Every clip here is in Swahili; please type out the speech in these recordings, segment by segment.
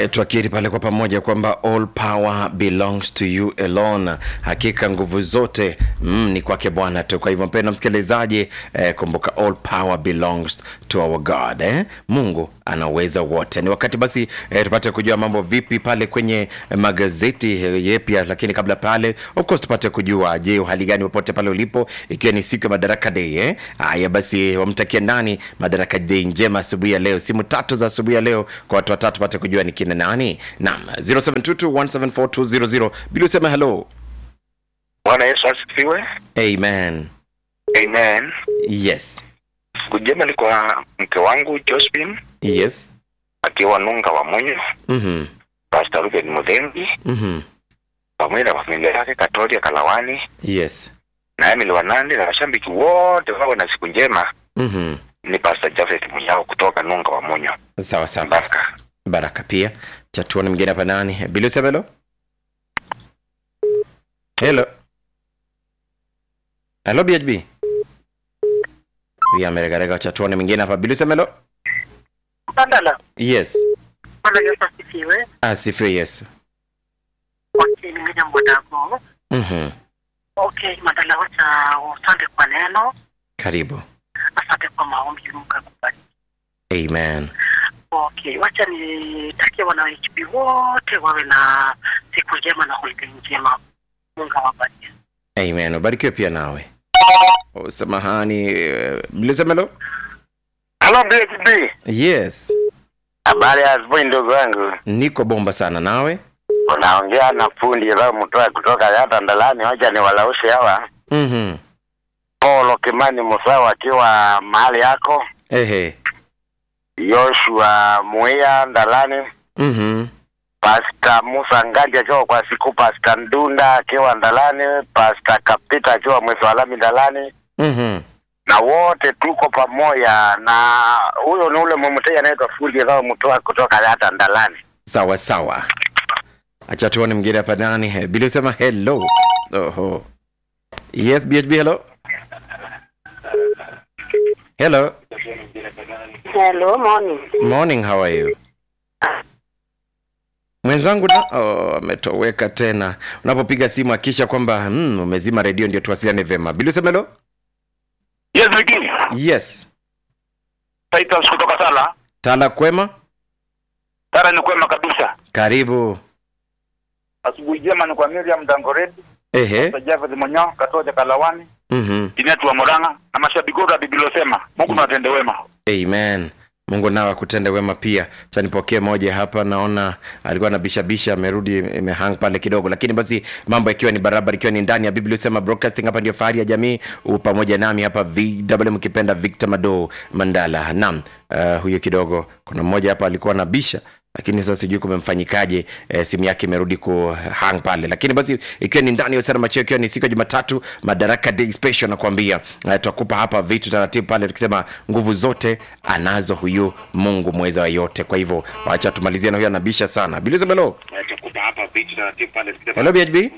E, twakiri pale kwa pamoja kwamba all power belongs to you alone. Hakika nguvu zote mm, ni kwake Bwana tu. Kwa hivyo mpendwa msikilizaji, eh, kumbuka all power belongs to our God eh? Mungu anaweza wote. Ni wakati basi eh, tupate kujua mambo vipi pale kwenye magazeti eh, yepya, lakini kabla pale, of course tupate kujua, je, hali gani popote pale ulipo, ikiwa ni siku ya Madaraka Day eh? Haya basi, wamtakia nani Madaraka Day njema asubuhi ya leo, simu tatu za asubuhi ya leo kwa watu watatu, pate kujua ni kina nani. Naam, 0722174200 bila usema hello. Bwana Yesu asifiwe. Amen. Amen. Yes. Siku njema ni kwa mke wangu Josephine Yes. akiwa Nunga wa Munyo, Mhm. Pastor Ruben Mudhengi Mhm. pamoja na familia yake Katoria Kalawani Yes. na Emily Wanandi na mashabiki wote wawe na siku njema. Mhm. Ni Pastor Jafet Muyao kutoka Nunga wa Munyo. Sawa sawa. Baraka. Baraka pia. Chatuone mwingine hapa nani? Bila usema hello. Hello. Hello BHB. Huyu ameregarega chatuone mwingine hapa. Bila usema hello. Bandala, Yes. Bwana Yesu asifiwe. Asifiwe Yesu. Okay, nimenya mwadako. Mhm. Okay, Mandala, wacha asante kwa neno, Karibu. asante kwa maombi, Mungu akubariki. Amen. Okay, wacha nitakie wana HB wote wawe na siku njema na holiday njema. Mungu awabariki. Amen. Ubarikiwe pia nawe. Oh, samahani. eh, Bila usema hello. Hello BHB. Yes. Habari ya asubuhi ndugu wangu. Niko bomba sana nawe. Unaongea na fundi leo mtoa kutoka Yata Ndalani, wacha ni walaushe hawa. Mhm. Paulo Kimani Musawa akiwa mahali yako. Ehe. Joshua Muia Ndalani. Mhm. Pasta Musa Ngandi akiwa kwa siku, Pasta Ndunda akiwa Ndalani, Pasta Kapita akiwa Mwesalami Ndalani, Mhm. na wote tuko pamoja. Na huyo ni ule mumtei anaitwa fundi leo mtoa kutoka hata Ndalani. sawa sawa acha tuone mwingine hapa nani Eh, bili usema hello oho yes bhb hello hello Hello, morning. morning how are you mwenzangu na oh, ametoweka tena unapopiga simu akisha kwamba mm, umezima redio ndio tuwasiliane vema bili usema hello Yes, Viki. yes Titus kutoka Sala. tala kwema Sala ni kwema kabisa. karibu Asubuhi njema ni kwa Miriam Dangoredi, ehe Javed Monyo, Katoja Kalawani, mhm Tinetu wa Moranga na mashabiki wote wa Bibilosema. Mungu na watende wema. amen mungu nawe akutende wema pia chanipokee moja hapa naona alikuwa na bishabisha amerudi imehang pale kidogo lakini basi mambo yakiwa ni barabara ikiwa ni ndani ya biblia usema broadcasting hapa ndio fahari ya jamii u pamoja nami hapa vw mkipenda victor mado mandala naam uh, huyo kidogo kuna mmoja hapa alikuwa na bisha lakini sasa sijui kumemfanyikaje e, simu yake imerudi ku hang pale lakini basi ikiwa ni ndani ya usara macheo ikiwa ni siku ya jumatatu madaraka day special nakwambia e, tutakupa hapa vitu taratibu pale tukisema nguvu zote anazo huyu mungu mweza wa yote kwa hivyo wacha tumalizie na huyo anabisha sana bilizabelo helo bhb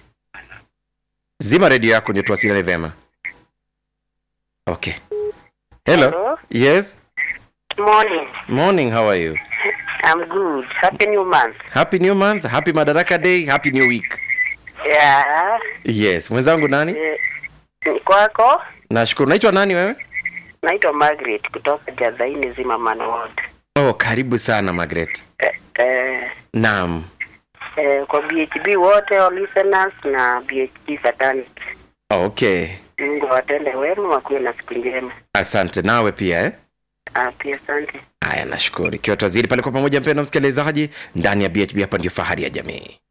zima redio yako ndio tuwasiliane vyema okay hello Hello? yes Morning. morning how are you I'm good. Happy new month. happy new month happy madaraka day happy new week Yeah. yes mwenzangu nani Eh, ni kwako? nashukuru naitwa nani wewe Naitwa Margaret kutoka Jadhaini Zimmerman Ward. oh karibu sana magret Eh, eh, naam eh, kwa BHB wote all listeners na BHB fraternity. okay Mungu awatende wema, wakuwe na siku njema. asante nawe pia eh? Ah, pia asante. haya nashukuru ikiwa twazidi pale kwa pamoja mpendo msikilizaji ndani ya bhb hapa ndio fahari ya jamii